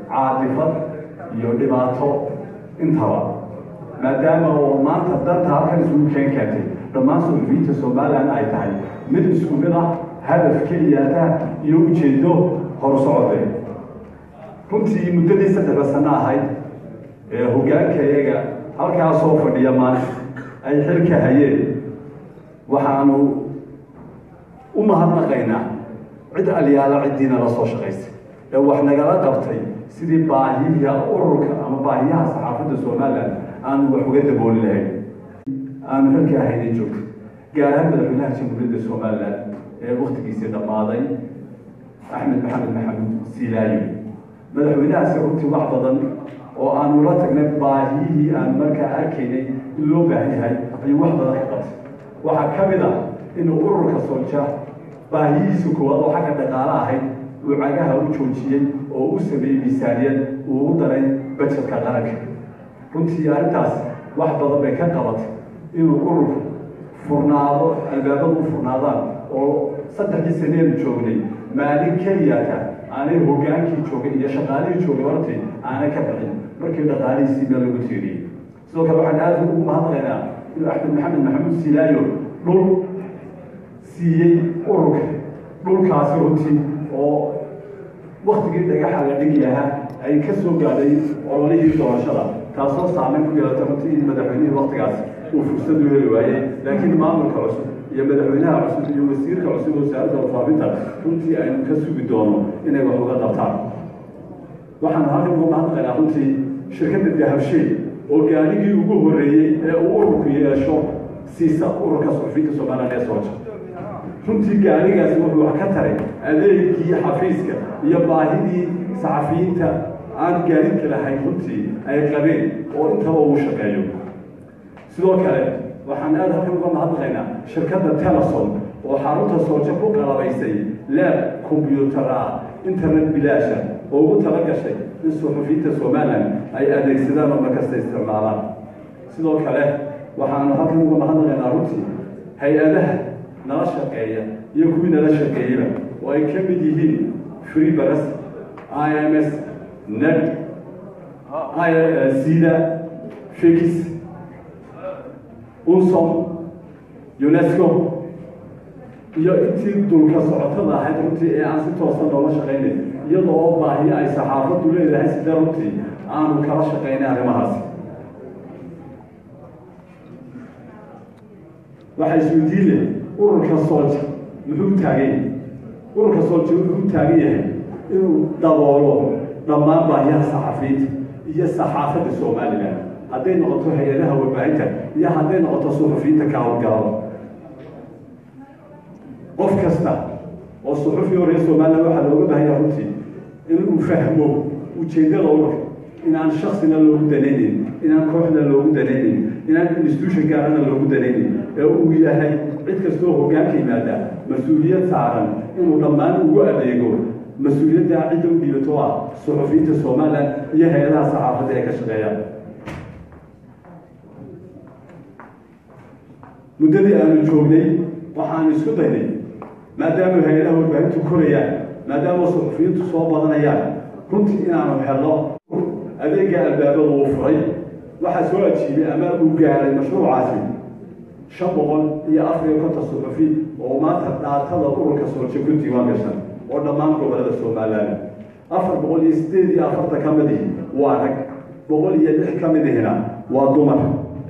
caadifad iyo dhibaato intaba maadaama oo maanta danta halkan isugu keen keentay dhammaan suxufiyiinta somalilan ay tahay mid isku mid ah hadaf keliyaata iyo ujeedo horsocode runtii muddadii saddexda sano ahayd ee hoggaanka iyaga halkaasoo fadhiya maanta ay xilka hayeen waxaanu u mahadnaqaynaa cid alyaala ciddiina la soo shaqaysay ee wax nagala qabtay sidii baahiya ururka ama baahiyaha saxaafadda somalilan aanu wax uga dabooli lahayn aanu xilka ahaynay joogtay gaar ahaan madaxweynaha jamhuuriyadda somalilan ee waktigiisii dhammaaday axmed maxamed maxamuud silaayo madaxweynahaasi runtii wax badan oo aanu la tagnay baahiyihii aan markaa arkaynay in loo baahan yahay ayuu wax badan ka qabtay waxaa ka mid ah inuu ururka solja baahiyihiisa koowaad oo xagga dhaqaale ahayd uu cagaha u joojiyey oo u sameeyey miisaaniyad uu u daray bajetka qaranka runtii arrintaas wax badan bay ka qabatay inuu ururku furnaado albaabadu u furnaadaan oo saddexdii saneenu joognay maalin keliyata aanay hoggaankii joogay iyo shaqaalihii joogay hortii aanay ka bixin markii dhaqaalihiisii meel lagu tiiriyey sidoo kale waxaan aada ugu mahadnaqaynaa inuu axmed maxamed maxamuud silaayo dhul siiyey ururka dhulkaasi runtii oo waktigii dhagaxa la dhigi lahaa ay ka soo gaadhay ololihii doorashada taasoo saameyn ku yeelata runtii in madaxweynihii waktigaas uu fursad u heli waayey laakiin maamulka cusub iyo madaxweynaha cusub iyo wasiirka cusub wasaaradda warfaafinta runtii aynu ka sugi doono inay wax uga qabtaan waxaanu halkan uga mahadnaqaynaa runtii shirkadda dahabshay oo gaadhigii ugu horreeyey ee uu ururku yeesho siisa ururka suxufiyiinta somalilan ee sooja runtii gaadhigaasi wuxuu wax ka taray adeegii xafiiska iyo baahidii saxafiyiinta aan gaadidka lahayn runtii ay qabeen oo intaba uu shaqeeyo sidoo kale waxaan aada halkan uga mahadnaqaynaa shirkadda telesom oo xarunta sooja ku qalabaysay laab kombyuutara internet bilaasha oo ugu tala gashay in suxufiyiinta somalilan ay adeegsadaan oo markasta isticmaalaan sidoo kale waxaanu halkan uga mahadnaqaynaa runtii hay-adaha nala shaqeeya iyo kuwii nala shaqeeyeyba oo ay ka mid yihiin free baras i m s ned sida fix unsom unesco iyo intii dulka socotada ahayd runtii ee aan si toosan noola shaqaynayn iyada oo baahiyo ay saxaafaddu leedahay sida runtii aanu kala shaqaynay arrimahaasi waxaa isweydiin leh ururka sooja muxuu taagan yahay ururka sooja wuxuu taagan yahay inuu daboolo dhammaan baahiyaha saxafiyiinta iyo saxaafadda somalilan hadday noqoto hay-adaha warbaahinta iyo hadday noqoto suxufiyiinta ka howlgalaba qof kasta oo suxufi oo reer somalilan waxaa looga baahanya runtii inuu fahmo ujeeddada ururka inaan shaksina loogu danaynayn inaan kooxna loogu danaynayn inaan institution gaarana loogu danaynayn ee uu yahay cid kastoo hoggaanka yimaada mas-uuliyad saaran inuu dhammaan ugu adeego mas-uuliyadda cidda u dhiibato ah suxufiyiinta somalilan iyo hay-adaha saxaafadda ee ka shaqeeya muddadii aanu joognay waxaanu isku daynay maadaama hay-adaha warbaahintu korayaan maadaama suxufiyiintu soo badanayaan runtii inaanu helno adeega albaabada uu furay waxaa soo ajiibay ama uu gaaray mashruucaasi shan boqol iyo afar iyo konton suxufi oo maanta dhaatada ururka sooje ku diiwaan gashan oo dhammaan gobolada somalilan afar boqol iyo sideed iyo afarta ka mid ihi waa rag boqol iyo lix ka mid ihina waa dumar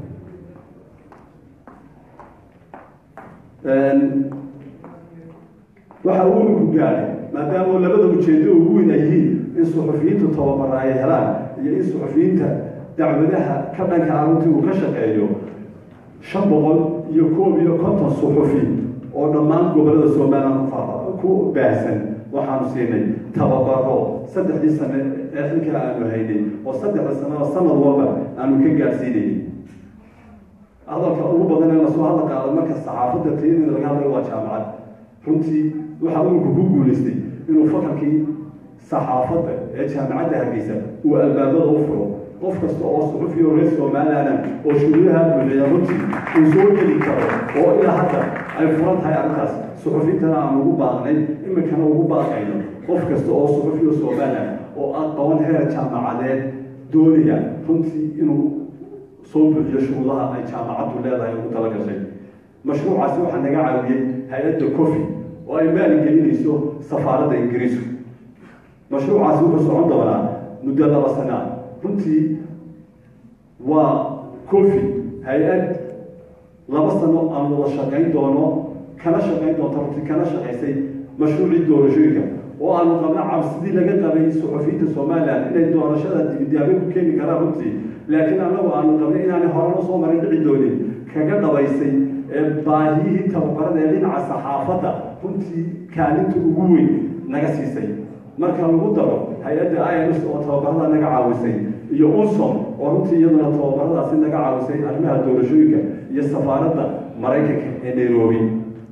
waxa uu ururku gaaray maadaama labada ujeedo ugu weyn ay yihiin in suxufiyiintu tababara ay helaan iyo in suxufiyiinta dacwadaha ka dhanka aruntii uu ka shaqeeyo shan boqol iyo koob iyo konton suxufi oo dhammaan gobolada somalilan ku baahsan waxaanu siinay tababaro saddexdii sane ee xilkaa aanu haynay oo saddexda sanaba sanad walba aanu ka gaadhsiinayay hadalka ugu badan ee lasoo hadla qaado marka saxaafadda tayadeeda laga hadlayo waa jaamacad runtii waxaa ururku ku guulaystay inuu fakalkii saxaafadda ee jaamacadda hargeysa uu albaabada u furo qof kasta oo suxufi oo reer somalilan oo shuruudaha buuxiya runtii uu soo geli karo oo ilaa hadda ay furan tahay arrintaas suxufiintana aan ugu baaqnay iminkana ugu baaqayno qof kasta oo suxufi oo somalilan oo aqoon heer jaamacadeed doonaya runtii inuu soo buuxiyo shuruudaha ay jaamacaddu leedahay ugu tala gashay mashruucaasi waxaa naga caawiyey hay-adda cofi oo ay maaligelinayso safaaradda ingiriisku mashruucaasi wuxuu socon doonaa muddo laba sanaa runtii waa cofi hay-ad laba sano aan wada shaqayn doono kana shaqayn doonto runtii kana shaqaysay mashruucii doorashooyinka oo aanu qabno cabsidii laga qabay suxufiyiinta somalilan inay doorashada dibidaabe ku keeni karaan runtii laakiin annagu aanu qabnay inaanay horena usoo marin dhici doonin kaga dhabaysay baahiyihii tababarada ee dhinaca saxaafadda runtii kaalinta ugu weyn naga siisay marka lagu daro hay-adda irs oo tababarada naga caawisay iyo unsom oo runtii iyaduna tababaradaasi naga caawisay arrimaha doorashooyinka iyo safaaradda maraykanka ee nairobi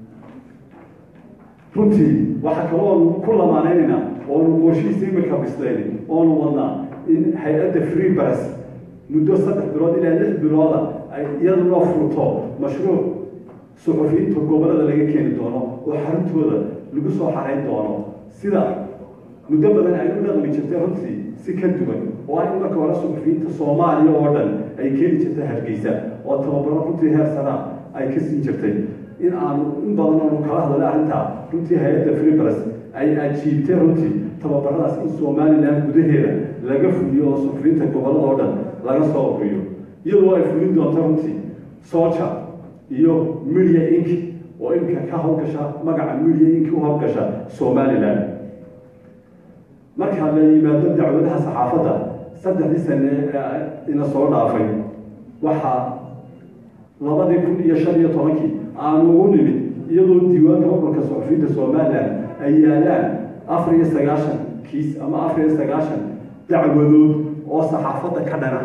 runtii waxaa kale oonu ku lamaanaynayna oonu qorshihiisa imika bislayn oonu wadnaa in hay-adda free bars muddo saddex bilood ilaa lix bilooda ay iyaduna furto mashruuc suxufiyiinta gobolada laga keeni doono oo xaruntooda lagu soo xarayn doono sida muddo badan ay u dhaqmi jirtay runtii si ka duwan oo ah in marka hore suxufiyiinta soomaaliya oo dhan ay keeni jirtay hargeysa oo tababaro runtii heer sanaa ay ka siin jirtay in aanu in badan oonu kala hadalay arrintaa runtii hay-adda freebras ay ajiibtay runtii tababaradaas in somalilan gudaheeda laga fuliyo oo suxufiyiinta gobolada oo dhan laga soo uriyo iyadoo ay fulin doonto runtii soja iyo media ink oo imika ka howlgasha magaca media ink u howlgasha somalilan marka la yimaado dacwadaha saxaafadda saddexdii sane ina soo dhaafay waxaa labadii kun iyo shan iyo tobankii aanu ugu nimid iyadoo diiwaanka ururka suxufiyiinta somalilan ay yaalaan afar iyo sagaashan kiis ama afar iyo sagaashan dacwadood oo saxaafadda ka dhana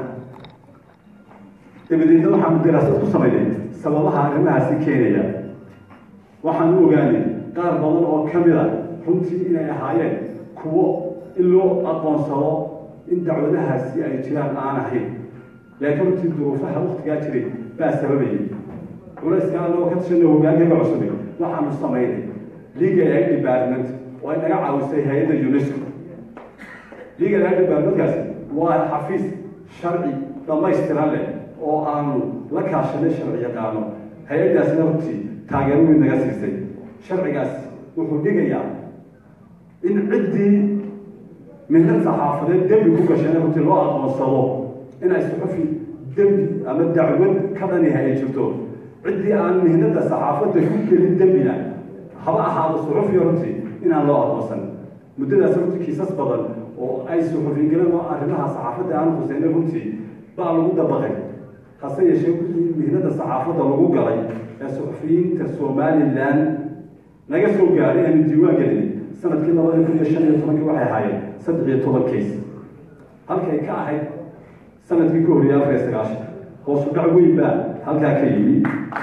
dabadeedna waxaanu daraasad ku samaynay sababaha arrimahaasi keenaya waxaan u ogaanay qaar badan oo ka mid a runtii inay ahaayeen kuwo in loo aqoonsado in dacwadahaasi ay jiraan aan ahayn laakiin runtii duruufaha waktigaa jiray baa sababayay culayska anagoo ka tashanay hogaankaga cusubay waxaanu samaynay legal aid department oo ay naga caawisay hay-adda unesco legal aid departmentkaasi waa xafiis sharci dhamaystiran leh oo aanu la kaashanay sharci yaqaano hay-addaasina runtii taageero weyn naga siisay sharcigaas wuxuu dhigayaa in ciddii mihnad saxaafadeed dembi ku gasheen runtii loo aqoonsado inay suxufi dembi ama dacwad ka dhaniha ay jirto ciddii aan mihnada saxaafadda ku gelin dembina haba ahaado suxufiya runtii inaan loo aqoonsan muddadaas runtii kiisas badan oo ay suxufi galeen oo arrimaha saxaafadda aan huseyna runtii baa lagu dabaqay hase yeeshee mihnada saxaafadda lagu galay ee suxufiyiinta somalilan naga soo gaaray aanu diiwaan gelin sanadkii labada kun iyo shan iyo tobankii waxay ahaayeen saddex iyo toban kays halkay ka ahayd sanadkii ka horreeyay afar iyo sagaashan hoosu dhac weyn baa halkaa ka yimi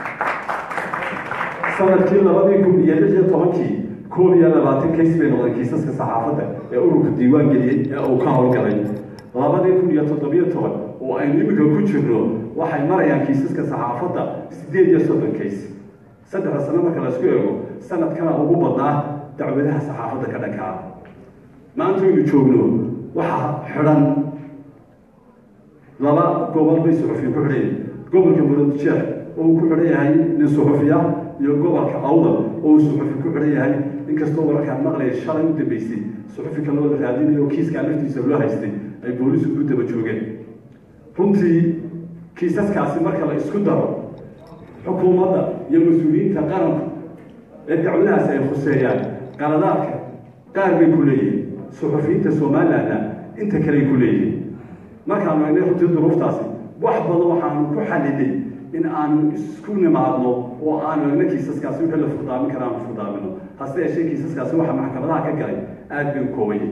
sanadkii labadii kun iyo lix iyo tobankii koob iyo labaatan kays bay noqdeen kiisaska saxaafadda ee ururka diiwaan geliyey ee uu ka howlgalay labadii kun iyo toddobiyo toban oo aynu iminka ku jirno waxay marayaan kiisaska saxaafadda siddeed iyo soddon kays saddexda sano marka laisku eego sanadkana ugu badnaa dacwadaha saxaafadda ka dhankaa maanta aynu joogno waxaa xidhan laba gobol bay suxufiya ku xidhan gobolka muradjeex oo uu ku xidhan yahay nin suxufiya iyo gobolka awdal oo uu suxufi ku xidhan yahay inkastoo wararkaan maqlaya shalay u dambeysay suxufi kaloo la raadinayo kiiskaa laftiisa loo haystay ay boolisku ku daba joogeen runtii kiisaskaasi marka la isku daro xukuumadda iyo mas-uuliyiinta qaranka ee dacwadahaasi ay khuseeyaan qaladaadka qaar bay ku leeyihiin suxufiyiinta somalilandna inta kaley ku leeyihiin markaanu egnay runtii duruuftaasi wax badan waxaanu ku xalilay in aanu isku nimaadno oo aanu egna kiisaskaasi wixii la furdaamin kara aanu furdaamino hase yeeshee kiisaskaasi waxa maxkamadaha ka galay aada bay u koobayay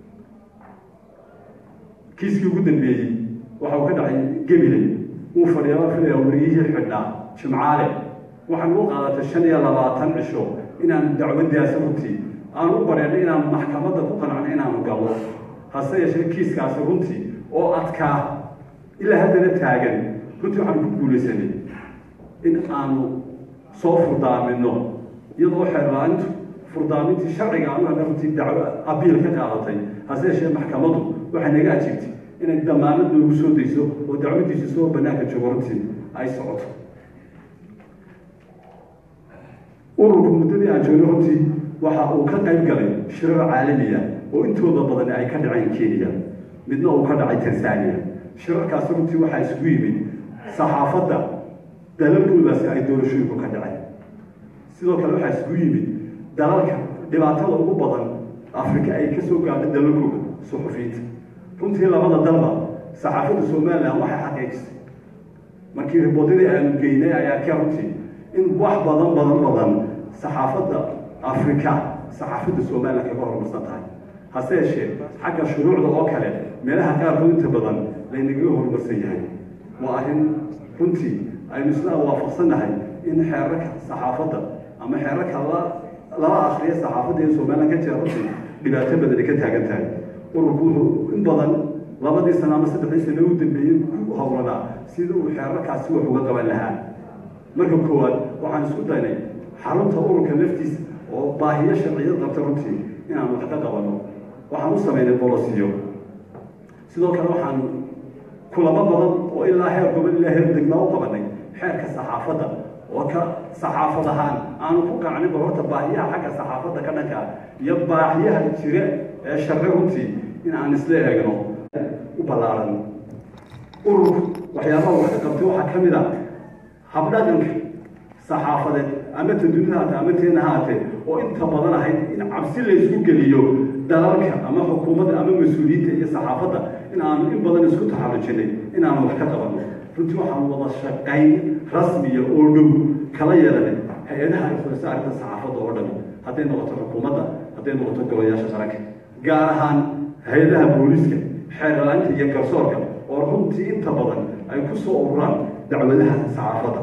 kiiskii ugu dambeeyey waxa uu ka dhacay gemiley wuu fadhiyaa filaya wariyihii xidhnaa jimcaale waxaanu u qaadatay shan iyo labaatan cisho inaanu dacwadaasi runtii aanu u bareernay inaanu maxkamadda ku qancno inaanu gallo hase yeeshee kiiskaasi runtii oo adkaa ilaa haddana taagan runtii waxaanu ku guulaysanay in aanu soo furdaamino iyadoo xeerlaanintu furdaamintii sharciga aanu hadna runtii dacwo abiil ka qaadatay hase yeeshee maxkamaddu waxay naga ajiibtay inay damaanad noogu soo dayso oo dacwadiisu soo banaanka joogo runtii ay socoto ururku muddadii aan joogno runtii waxa uu ka qayb galay shirar caalamiya oo intooda badan ay ka dhaceen kenya midna uu ka dhacay tanzania shirarkaasi runtii waxaa isugu yimid saxaafadda dalalkoodaasi ay doorashooyinku ka dhaceen sidoo kale waxaa isugu yimid dalalka dhibaatada ugu badan afrika ay ka soo gaadhay dalalkooda suxufiyiinta runtii labada dalba saxaafadda somalilan waxay xaqiijisay markii riboodadii aanu geynay ayaa ka runtii in wax badan badan badan saxaafadda afrika saxaafadda somalilan kaga horumarsan tahay hase yeeshee xagga shuruucda oo kale meelaha qaarkood inta badan laynagaga horumarsan yahay waa arrin runtii aynu isla waafaqsannahay in xeerarka saxaafadda ama xeerarka la lala akriya saxaafadda ee somalilan ka jira runtii dhibaato badan ay ka taagan tahay ururku wuxuu in badan labadii sano ama saddexdii sano u dambeeyey ku howlanaa sida uu xeerarkaasi wax uga qaban lahaa marka koowaad waxaan isku daynay xarunta ururka laftiisa oo baahiyo sharciyad qabta runtii inaan wax ka qabanno waxaan u samaynay bolosiyo sidoo kale waxaan kulamo badan oo ilaa heer gobol ilaa heer degmaa u qabanay xeerka saxaafadda oo ka saxaafad ahaan aanu ku qacnin bal horta baahiyaha xagga saxaafadda ka dhanka iyo baahiyaha jire ee sharci runtii in aan isla eegno u ballaaran ururku waxyaabaha wax ka qabtay waxaa ka mid a habdhaqanka saxaafadeed ama tadunida haatee ama teena haatee oo inta badan ahayd in cabsi la isku geliyo dalalka ama xukuumadda ama mas-uuliyiinta iyo saxaafadda in aanu in badan isku taxallujinay in aanu wax ka qabanno runtii waxaanu wada shaqayn rasmiya oo dhow kala yeelanay hay-adaha ay khulasa arrinta saxaafadda oo dhan hadday noqoto xukuumadda hadday noqoto golayaasha qaranka gaar ahaan hay-adaha booliiska xeerlaanta iyo garsoorka oo runtii inta badan ay ku soo ururaan dacwadaha saxaafadda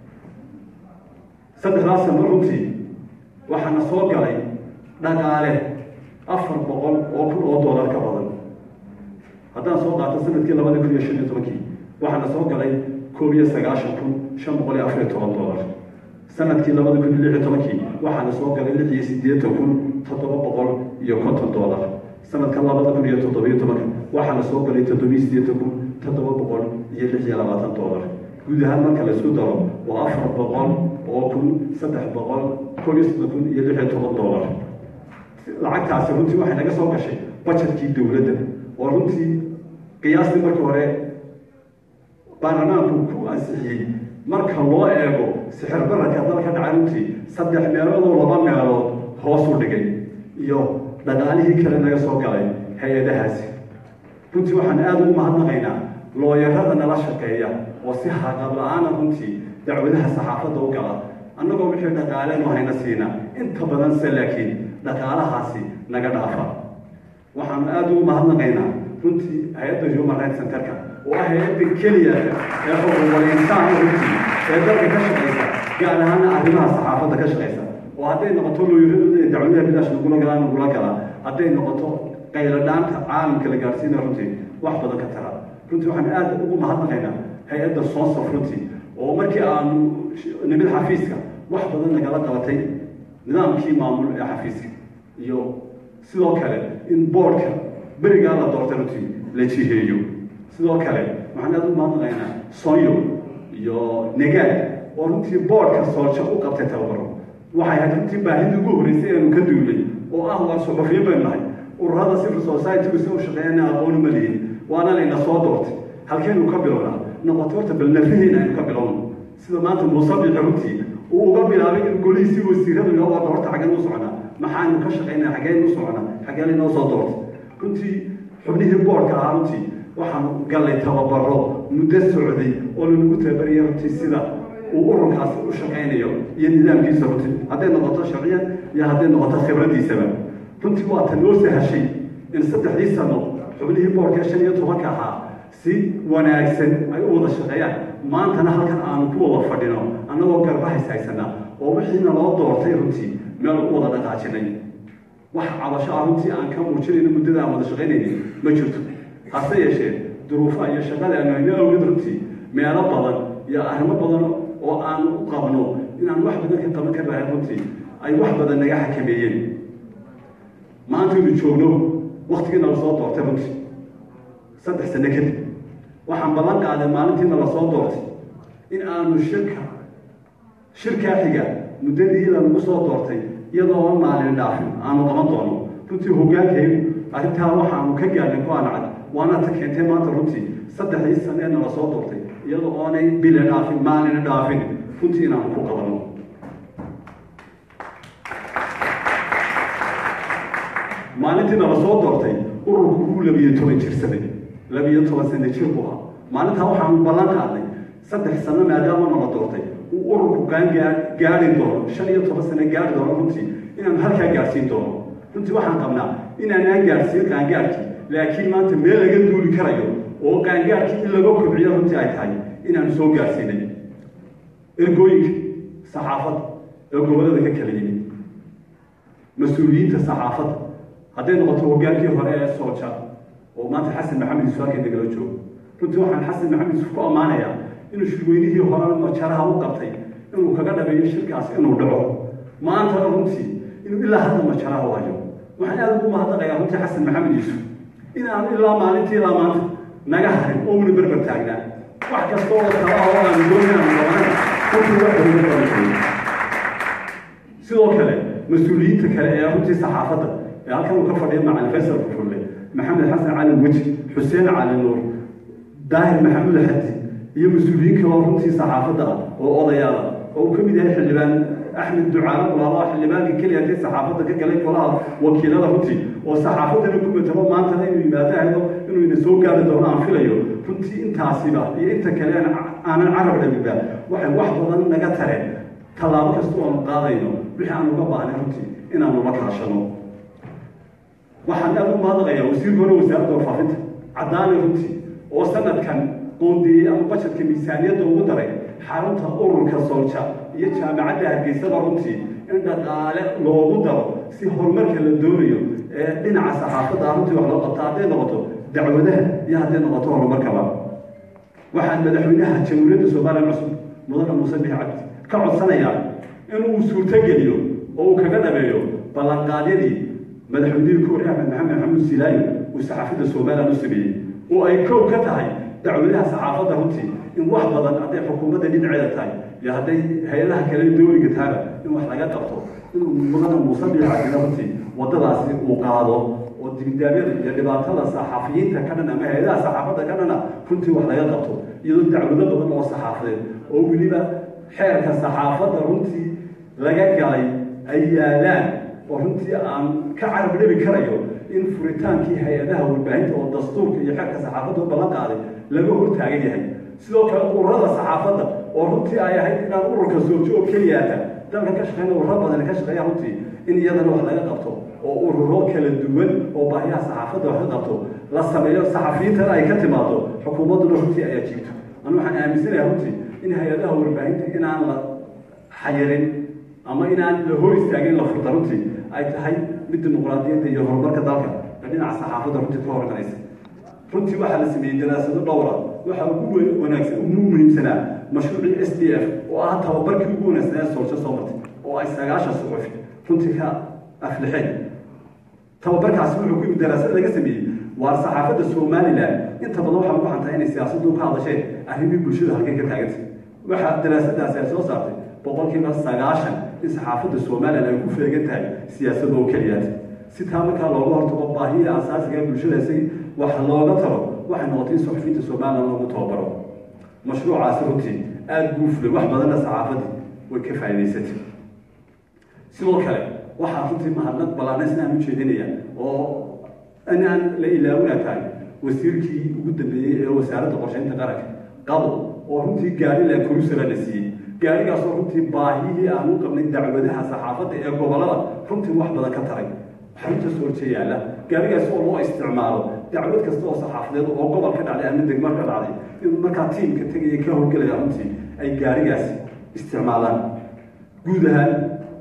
saddexdaas sano runtii waxaana soo galay dhaqaale afar boqol oo kun oo dollar ka badan haddaan soo qaato sanadkii labada kun iyo shan iyo tobankii waxaana soo galay koob iyo sagaashan kun shan boqol iyo afar iyo toban dollar sanadkii labada kun iyo lix iyo tobankii waxaana soo galay lix iyo siddeetan kun toddoba boqol iyo konton dollar sanadka labada kun iyo toddobiyo tobanka waxaana soo galay toddobiyo siddeetan kun toddoba boqol iyo lix iyo labaatan dollar guud ahaan marka la isku daro waa afar boqol oo kun saddex boqol koob iyo soddon kun iyo lix iyo toban dollar lacagtaasi runtii waxay naga soo gashay bajetkii dowladda oo runtii qiyaastii markii hore baarlamaanku ku ansixiyey marka loo eego sixir bararka dalka dhacay runtii saddex meeloodoo laba meelood hoos u dhigay iyo dhaqaalihii kale naga soo galay hay-adahaasi runtii waxaan aada ugu mahadnaqaynaa looyarada nala shaqeeya oo si haqab la-aana runtii dacwadaha saxaafadda u gala annagoo wixii dhaqaaleenu hayna siina inta badan se laakiin dhaqaalahaasi naga dhaafa waxaanu aada ugu mahadnaqaynaa runtii hay-adda human rights centerka oo ah hay-adda keliya ee xuquuqul insaanka runtii ee dalka ka shaqaysa gaar ahaana arrimaha saxaafadda ka shaqaysa oo hadday noqoto looyaradooda ee dacwadaha bilaash nagula galaan nagula galaa hadday noqoto qayladhaanta caalamka la gaarsiina runtii wax badan ka tara runtii waxaan aada ugu mahadnaqaynaa hay-adda soonsof runtii oo markii aanu nimid xafiiska wax badan nagala qabatay nidaamkii maamul ee xafiiska iyo sidoo kale in boordka berigaa la doortay runtii la jiheeyo sidoo kale waxaan aada ugu mahadnaqaynaa sonyo iyo negaad oo runtii boordka soolsho u qabtay tababaro waxay ahayd runtii baahidii ugu horreysay eanu ka duulay oo ah waa suxufiyin baynu nahay ururada civil society si u shaqeeyana aqooni ma lihin waana layna soo doortay halkeenu ka bilownaa noqoto horta bal nafaheena aynu ka bilowno sida maanta muusabixi runtii uu uga bilaabay in golihiisii wasiirada loo wada horta xaggeen u socnaa maxaanu ka shaqaynaa xaggeen u socnaa xaggee laynoo soo doortay runtii xubnihii boorka ahaa runtii waxaanu gallay tababaro muddo socday oo lanagu tababaraya runtii sida uu ururkaasi u shaqaynayo iyo nidaamkiisa runtii hadday noqoto sharciyan iyo hadday noqoto khibraddiisaba runtii waa ta noo sahashay in saddexdii sano xubnihii boorka shan iyo tobanka ahaa si wanaagsan ay u wada shaqeeyaan maantana halkan aanu ku wada fadhino annagoo garbahays haysanaa oo wixiina loo doortay runtii meel u wada dhaqaajinay wax cabasho ah runtii aan ka muujinayno muddada aan wada shaqaynaynin ma jirto hase yeeshee duruufaha iyo shaqada aanu hayno awgeed runtii meelo badan iyo arrimo badan oo aan u qabno inaan wax badan ka qaban karnahay runtii ay wax badan naga xakameeyeen maantaynu joogno waktigiina la soo doortay runtii saddex sano kadib waxaan ballan qaaday maalintiina lasoo doortay in aanu shirka shirkaa xiga muddadii lanagu soo doortay iyadoo aan maalin dhaafin aanu qaban doono runtii hogaankaygu arrintaa waxaanu ka gaadhnay ku anacad waana ta keentay maanta runtii saddexdii saneena lasoo doortay iyadoo oonay bile dhaafin maalina dhaafin runtii inaanu ku qabanno maalintiina lasoo doortay ururku uu labiyo toban jirsaday labiyo toban sano jir buu ahaa maalintaa waxaanu ballan qaadnay saddex sano maadaama nala doortay uu ururku qaangaa gaari doono shan iyo toban sano gaari doono runtii inaanu halkaa gaadhsiin doono runtii waxaan qabnaa inaanaan gaadhsiin qaangaadhkii laakiin maanta meel laga duuli karayo oo qaangaadhkii in laga kobciyo runtii ay tahay inaanu soo gaadhsiinay ergooyinka saxaafadda ee gobollada ka kala yimid mas-uuliyiinta saxaafadda hadday noqoto hogaankii hore ee sooja oo maanta xasan maxamed yuusuf halkay nagala joogo runtii waxaan xasan maxamed yuusuf ku ammaanayaa inuu shirweynihii hore majaraha u qabtay inuu kaga dhabeeyo shirkaas inuu dhaco maantana runtii inuu ilaa hadda majaraha u hayo waxaan aada ugu mahadnaqayaa runtii xasan maxamed yuusuf inaanu ilaa maalintii ilaa maanta naga harin oo una berber taagnaa wax kasta oo kala oo aanu doonayaan qabanay runtii wax uga qabanay sidoo kale mas-uuliyiinta kale ee runtii saxaafadda ee halkan uu ka fadhiya macalin faysal kufulle maxamed xasan cali weji xuseen cali nuur daahir maxamuud xadi iyo mas-uuliyiin kale oo runtii saxaafadda ah oo odayaala oo uu ka mid yahay xildhibaan axmed ducaale mulaalo xildhibaanka keliya intay saxaafadda ka galay golaha wakiilada runtii oo saxaafaddana ku matabo maantana inuu yimaado ahdo inuu ina soo gaari doono aan filayo runtii intaasiba iyo inta kale aanan carab dhabiba waxay wax badan naga tareen tallaabo kasta oonu qaadayno wixii aan uga baahnay runtii inaanu la kaashano waxaan aada u mahadnaqayaa wasiirka hore wasaaradda warfaafinta caddaane runtii oo sanadkan qoondeeyey ama bajetka miisaaniyadda ugu daray xarunta ururka soolja iyo jaamacadda hargeysada runtii in dhaqaale loogu daro si horumarka la doonayo ee dhinaca saxaafadda runtii wax loo qabta hadday noqoto dacwadaha iyo hadday noqoto horumarkaba waxaan madaxweynaha jamhuuriyadda soomaaliya cusub mudane muuse bixi cabdi ka codsanayaa inuu suurtogeliyo oo uu kaga dhabeeyo ballanqaadyadii madaxweynihii kuuri axmed maxamed maxamuud silaayo uu saxaafadda somalilan u sameeyey oo ay kow ka tahay dacwadaha saxaafadda runtii in wax badan hadday xukuumadda dhinaceeda tahay iyo hadday hay-adaha kale dowliga tahaba in wax laga qabto inuu mudana muuse bixi cabdina runtii waddadaasi uu qaado oo dibidaabyada iyo dhibaatada saxaafiyiinta ka dhan ama hay-adaha saxaafadda ka dhana runtii wax laga qabto iyadoo dacwado badan oo saxaafadeed oo weliba xeerka saxaafadda runtii laga galay ay yaalaan oo runtii aan ka carab dhabi karayo in furitaankii hay-adaha warbaahinta oo dastuurka iyo xeerka saxaafadda u ballan qaaday laga hortaagan yahay sidoo kale ururada saxaafadda oo runtii ay ahayd inaan ururka soojo oo keliyaata dalka ka shaqeyna ururo badan ka shaqeeya runtii in iyadana wax laga qabto oo ururo kala duwan oo baahiyaha saxaafadda wax ka qabto la sameeyo saxafiyiintana ay ka timaado xukuumadduna runtii ayaa jirto anu waxaan aaminsanayaa runtii in hay-adaha warbaahinta inaan la xayirin ama inaan la hor istaagin la furta runtii ay tahay mid dimuqraadiyadda iyo horumarka dalka ee dhinaca saxaafadda runtii ka horganaysa runtii waxaa la sameeyey daraasado dhowra waxaa ugu wanaagsan ugu muhiimsanaa mashruucii s d f oo ah tababarkii ugu wanaagsanaa soolsho soo martay oo ay sagaashan suxufi runtii ka aflixeen tababarkaasi wuxuu ku yimid daraasad laga sameeyey waa saxaafadda somalilan inta badan waxaa ugu xantaa inay siyaasaddu ka hadasheen arrimii bulshada halkay ka taagantay waxaa daraasadaasi ay soo saartay boqolkiiba sagaashan in saxaafadda somalilan ay ku feegan tahay siyaasada oo keliyaata si taa markaa looga hortago baahiya asaasiga ee bulshada si wax looga taro waxay noqotay in suxufiyiinta somalilan loogu tababaro mashruucaasi runtii aada buu fulay wax badanna saxaafaddii way ka faa'idaysatay sidoo kale waxaa runtii mahadnaq ballaanaysna aan u jeedinaya oo inaan la ilaawina tahay wasiirkii ugu dambeeyey ee wasaaradda qorsheynta qaranka qabo oo runtii gaari la kurusala la siiyey gaarigaasoo runtii baahiyihii aan u qabnay dacwadaha saxaafadda ee gobollada runtii wax badan ka taray xarunta soorje yaalla gaarigaas oo loo isticmaalo dacwad kasta oo saxaafadeed oo gobol ka dhacday ama degmar ka dhacday in markaa tiimka tegaya ka howlgelaya runtii ay gaarigaasi isticmaalaan guud ahaan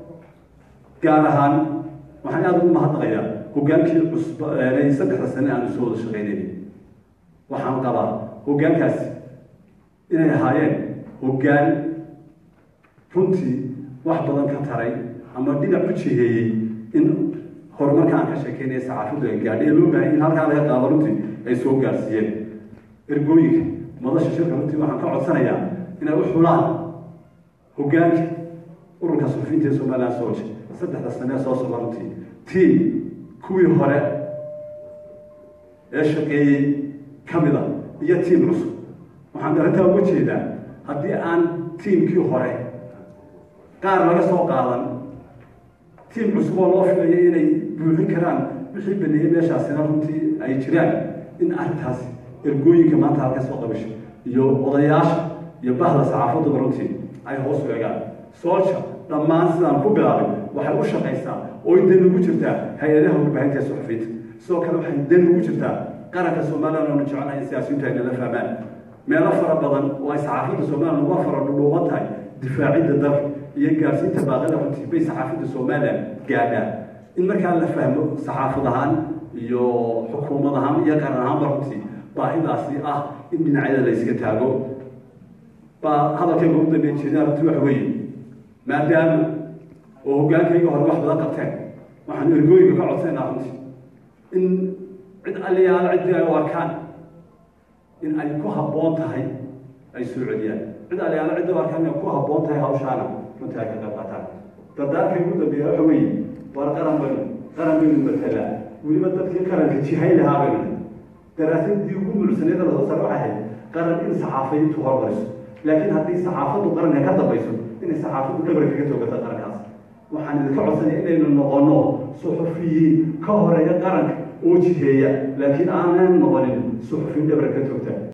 gaar ahaan waxaan aada ugu mahadnaqayaa hogaankii cusb saddexda sane aanu soo wada shaqaynayna waxaan qabaa hoggaankaasi inay ahaayeen hoggaan runtii wax badan ka taray ama dhinac u jiheeyey in horumarka aan ka sheekeynaya saxaafaddu ay gaadhay ee loo baahay in halkaa laga qaado runtii ay soo gaarsiiyeen ergooyinka madasha shirka runtii waxaan ka codsanayaa inay u xulaan hoggaanka ururka suxufiyiinta ee somaliland soje saddexda sanee soo socda runtii tiim kuwii hore ee shaqeeyey ka mid a iyo tiim cusub waxaan arrintaa uga jeedaa haddii aan tiimkii hore qaar laga soo qaadan tiim cusub oo loo filayo inay buuxin karaan wixii baneeyey meeshaasina runtii ay jiraan in arrintaasi ergooyinka maanta halka soo qabasho iyo odayaasha iyo bahda saxaafaduba runtii ay hoos u egaan soolja dhammaan sidaan ku bilaabay waxay u shaqaysaa ooy dan ugu jirtaa hay-adaha warbaahinta ee suxufiyiinta sidoo kale waxay dan ugu jirtaa qaranka somaliland oonu jecelnahay in siyaasiyiintu ay nala fahmaan meelo fara badan oo ay saxaafadda somaliland uga fara dhudhuuban tahay difaacidda dalka iyo gaarsiinta baaqida runtii bay saxaafadda somaliland gaadhaan in markaa la fahmo saxaafad ahaan iyo xukuumad ahaan iyo qaran ahaanba runtii baahidaasi ah in dhinacyada la yska taago baa hadalkayga ugu dambeyn jeedaan runtii waxa weeye maadaama oo hoggaankayga hore wax badan qabteen waxaan ergooyinka ka codsaynaa runtii in cid aliyaala ciddii ay u arkaan in ay ku habboon tahay ay soo celiyaan cid aliyaala ciddii u arkaan inay ku habboon tahay hawshaana runtii ay ka qayb qaataan dardaarkay ugu dambeeya waxa weeye war qaran baynu qaran baynu matalaa weliba dadkii qaranka jihayn lahaa baynu daraasadii ugu mulsaneeda lasoo saar waxay ahayd qaran in saxaafiyintu hormariso laakiin haddii saxaafaddu qaranka ka dambayso inay saxaafaddu dhabar kaga toogata qarankaas waxaan idinka codsanaya inaynu noqono suxufiyiin ka horeeya qaranka oo jiheeya laakiin aanan noqonin suxufiyin dhabar ka toogta